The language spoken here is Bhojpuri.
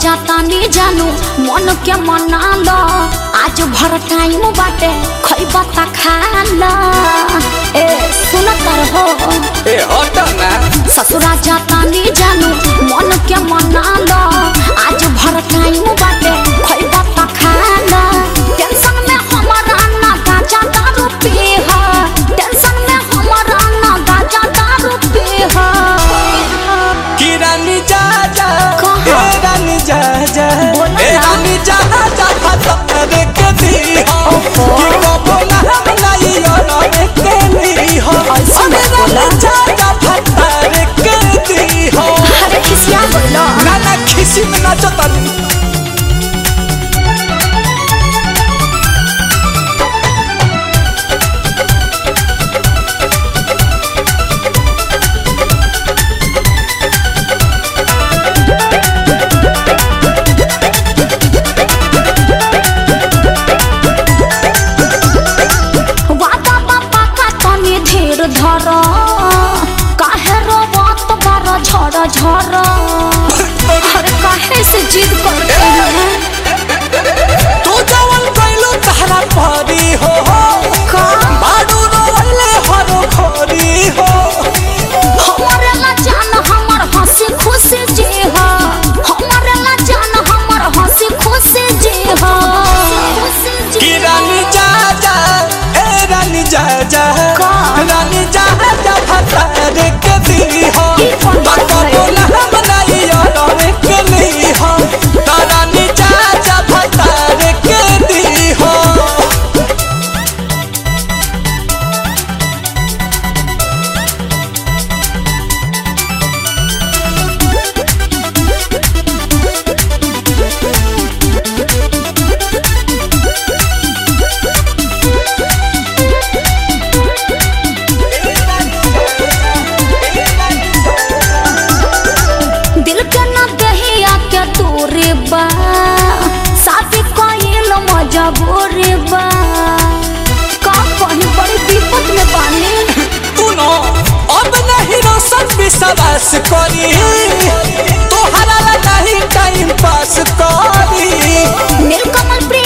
जाता नी जानू मन के मना लो आज भर टाइम बाटे खैबा ता खा लो ए सुन तर हो ए हट ना ससुरा जाता नी जानू मन के मना लो आज भर टाइम बाटे खैबा ता खा लो टेंशन में हमारा ना गाजा दारू पी हा टेंशन में हमारा ना गाजा दारू पी हा कि रानी जा जा कहाँ? ए रानी जा जा बोला ए ना। रानी जा जा फतर के दी हो ओहो। कि कबो ना हम लाई और के ली हो ऐसे मत अरे बोला। रानी जा जा फतर के दी हो अरे खिसिया बोलो ना ना खिसी में नाचो तनी वादा बापा का तनी धीर धर काहे रोवत बार झड़ झड़ अरे काहे से जिद करते हैं तू जवन कैलो तहरा परी हो का बाडू रोले हरो खोरी हो हमारे ला जान हमर हंसी खुशी जी हा हमारे ला जान हमर हंसी खुशी जी हा कि रानी जा जा ए रानी जा जा का? रानी जा जा फतर के दी हो ई कौन बात बाबा है? बोला हम नहीं और के ली हो तो रानी जा जा फतर के दी हो दिल के न दहिया के तोरे बा शादी कइल मजबूरी बा का कहीं बड़ी विपत में बानी तूनो अब नहीं रोशन विश्वास करी तोहरा ला नहीं टाइम पास करी नीलकमल प्रिय